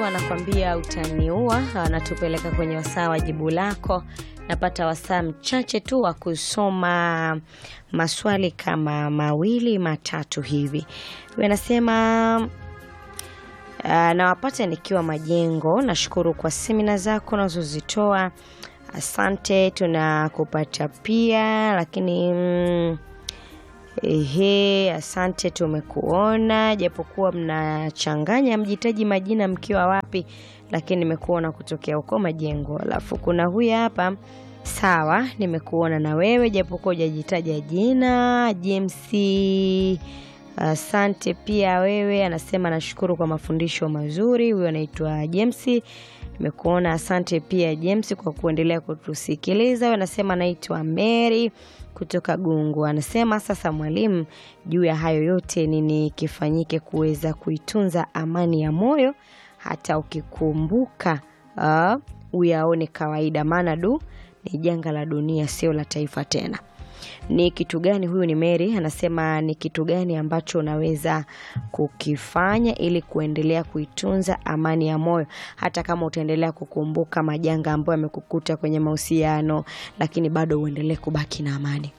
anakwambia utaniua, anatupeleka kwenye wasaa wa jibu lako. Napata wasaa mchache tu wa kusoma maswali kama mawili matatu hivi. Huyu anasema uh, nawapata nikiwa Majengo. Nashukuru kwa semina zako unazozitoa, asante. Tunakupata pia lakini mm, Ehe, asante, tumekuona japokuwa mnachanganya mjitaji majina mkiwa wapi, lakini nimekuona kutokea huko Majengo. Alafu kuna huyu hapa, sawa, nimekuona na wewe japokuwa hujajitaja jina. James, asante pia wewe. Anasema nashukuru kwa mafundisho mazuri. Huyo anaitwa James, nimekuona. Asante pia James kwa kuendelea kutusikiliza. Huyo anasema naitwa Mary kutoka Gungu anasema sasa, mwalimu, juu ya hayo yote nini kifanyike kuweza kuitunza amani ya moyo hata ukikumbuka uh, uyaone kawaida, maana du ni janga la dunia, sio la taifa tena. Ni kitu gani? Huyu ni Mary anasema ni kitu gani ambacho unaweza kukifanya ili kuendelea kuitunza amani ya moyo hata kama utaendelea kukumbuka majanga ambayo yamekukuta kwenye mahusiano, lakini bado uendelee kubaki na amani.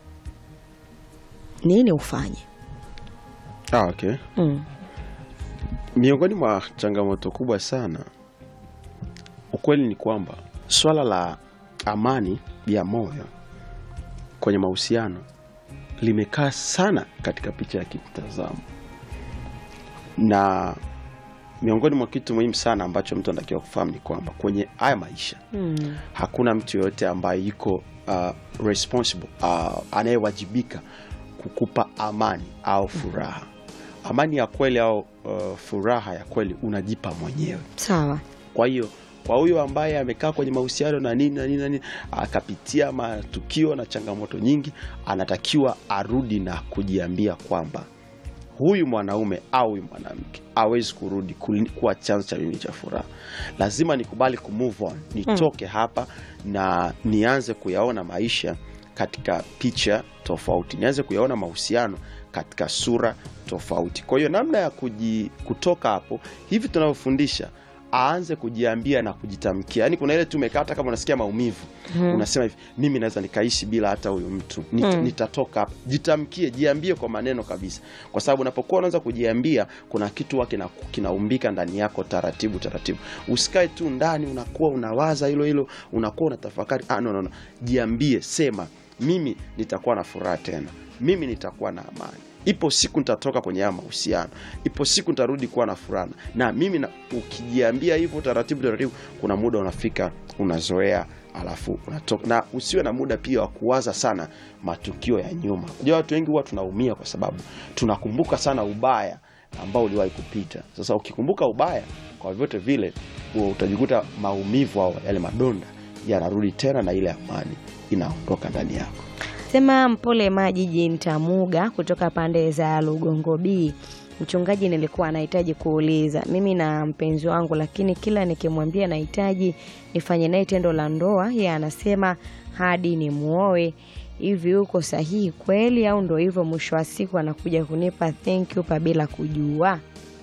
Nini ufanye? Ah, okay. Mm. Miongoni mwa changamoto kubwa sana, ukweli ni kwamba swala la amani ya moyo kwenye mahusiano limekaa sana katika picha ya kimtazamo, na miongoni mwa kitu muhimu sana ambacho mtu anatakiwa kufahamu ni kwamba kwenye haya maisha Mm. hakuna mtu yoyote ambaye yuko uh, responsible uh, anayewajibika kukupa amani au furaha. Amani ya kweli au uh, furaha ya kweli unajipa mwenyewe. Sawa. Kwa hiyo kwa huyo ambaye amekaa kwenye mahusiano na nini na nini na nini akapitia matukio na changamoto nyingi, anatakiwa arudi na kujiambia kwamba huyu mwanaume au huyu mwanamke hawezi kurudi kuli- kuwa chanzo cha mimi cha furaha. Lazima nikubali ku move on, nitoke hapa na nianze kuyaona maisha katika picha tofauti, nianze kuyaona mahusiano katika sura tofauti. Kwa hiyo namna ya kuji, kutoka hapo hivi tunavyofundisha aanze kujiambia na kujitamkia. Yaani kuna ile tu umekaa hata kama unasikia maumivu unasema hivi, mimi naweza nikaishi bila hata huyu mtu Nita, nitatoka hapa. Jitamkie, jiambie kwa maneno kabisa, kwa sababu unapokuwa unaanza kujiambia, kuna kitu huwa kina, kinaumbika ndani yako taratibu taratibu. Usikae tu ndani unakuwa unawaza hilo hilo, unakuwa unatafakari. Ah, no, no, no. Jiambie, sema mimi nitakuwa na furaha tena, mimi nitakuwa na amani ipo siku nitatoka kwenye haya mahusiano, ipo siku nitarudi kuwa na furaha. Na mimi na, ukijiambia hivyo taratibu taratibu, kuna muda unafika unazoea, alafu unatoka. Na usiwe na muda pia wa kuwaza sana matukio ya nyuma. Unajua watu wengi huwa tunaumia kwa sababu tunakumbuka sana ubaya ambao uliwahi kupita. Sasa ukikumbuka ubaya, kwa vyote vile huwa utajikuta maumivu au yale madonda yanarudi tena, na ile amani inaondoka ndani yako. Sema mpole maji jintamuga kutoka pande za Lugongo B. Mchungaji, nilikuwa anahitaji kuuliza mimi na mpenzi wangu, lakini kila nikimwambia nahitaji nifanye naye tendo la ndoa, yeye anasema hadi ni muoe. Hivi uko sahihi kweli, au ndo hivyo mwisho wa siku anakuja kunipa thank you pa bila kujua?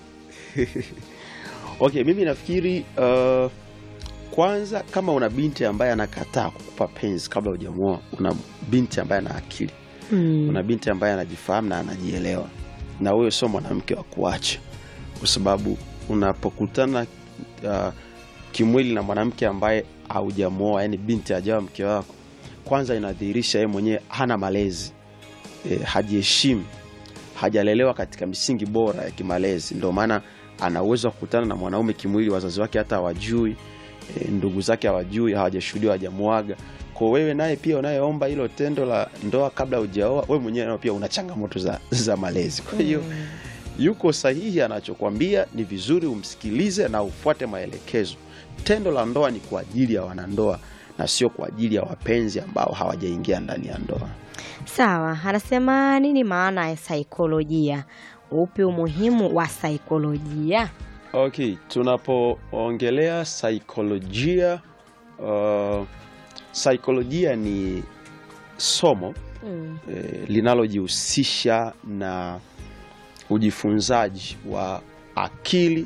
Okay, mimi nafikiri uh, kwanza kama una binti ambaye anakataa kukupa penzi kabla hujamuoa, una binti ambaye ana akili, Mm. una binti ambaye anajifahamu na anajielewa, na huyo sio mwanamke wa kuacha, kwa sababu unapokutana uh, kimwili na mwanamke ambaye haujamuoa, yani binti hajawa mke wako, kwanza inadhihirisha yeye mwenyewe hana malezi e, hajiheshimu, hajalelewa katika misingi bora ya kimalezi. Ndio maana ana uwezo wa kukutana na mwanaume kimwili, wazazi wake hata hawajui, e, ndugu zake hawajui, hawajashuhudia, hawajamuaga. Kwa wewe naye pia unayeomba hilo tendo la ndoa kabla hujaoa, wewe mwenyewe nao pia una changamoto za, za malezi. Kwa hiyo yuko sahihi anachokwambia, ni vizuri umsikilize na ufuate maelekezo. Tendo la ndoa ni kwa ajili ya wanandoa na sio kwa ajili ya wapenzi ambao hawajaingia ndani ya ndoa. Sawa, anasema nini maana ya saikolojia? Upi umuhimu wa saikolojia? Okay, tunapoongelea saikolojia uh, saikolojia ni somo Mm. eh, linalojihusisha na ujifunzaji wa akili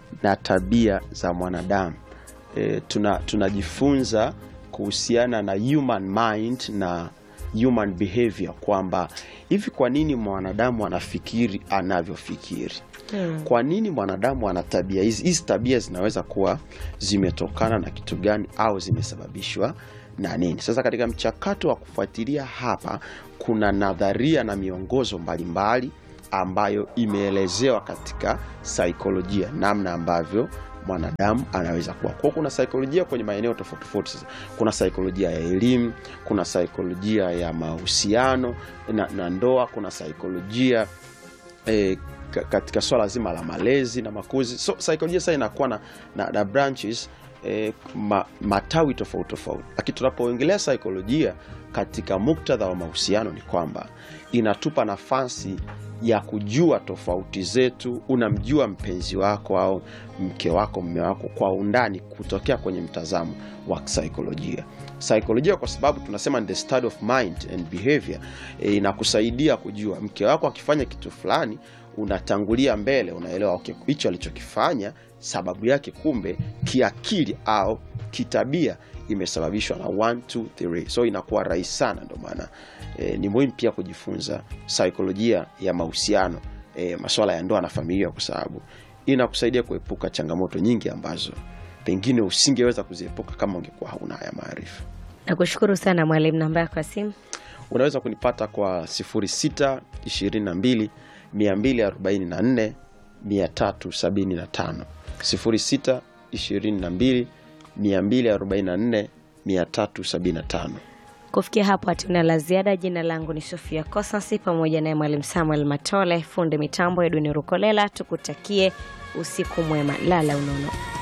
na tabia za mwanadamu e, tuna, tunajifunza kuhusiana na human mind na human behavior kwamba hivi kwa nini mwanadamu anafikiri anavyofikiri Mm. kwa nini mwanadamu ana tabia hizi hizi tabia zinaweza kuwa zimetokana na kitu gani au zimesababishwa na nini sasa katika mchakato wa kufuatilia hapa kuna nadharia na miongozo mbalimbali ambayo imeelezewa katika saikolojia namna ambavyo mwanadamu anaweza kuwa kwao kuna saikolojia kwenye maeneo tofauti tofauti sasa kuna saikolojia ya elimu kuna saikolojia ya mahusiano na, na ndoa kuna saikolojia eh, ka- katika swala zima la malezi na makuzi so saikolojia sasa inakuwa na, na, na branches eh, ma, matawi tofauti tofauti lakini tunapoongelea saikolojia katika muktadha wa mahusiano ni kwamba inatupa nafasi ya kujua tofauti zetu unamjua mpenzi wako au mke wako mme wako kwa undani kutokea kwenye mtazamo wa saikolojia saikolojia kwa sababu tunasema ni the study of mind and behavior e, inakusaidia kujua mke wako akifanya kitu fulani unatangulia mbele unaelewa okay, hicho alichokifanya sababu yake kumbe kiakili au kitabia imesababishwa na 1 2 3 so inakuwa rahisi sana ndio maana e, ni muhimu pia kujifunza saikolojia ya mahusiano e, maswala ya ndoa na familia kwa sababu inakusaidia kuepuka changamoto nyingi ambazo pengine usingeweza kuziepuka kama ungekuwa hauna haya maarifa Nakushukuru sana mwalimu. Namba yako ya simu? unaweza kunipata kwa 06 22 244 375 06 22 244 375 Kufikia hapo hatuna la ziada. Jina langu ni Sofia Kosansi pamoja naye mwalimu Samuel Matole, fundi mitambo Edwin Rukolela. Tukutakie usiku mwema, lala unono.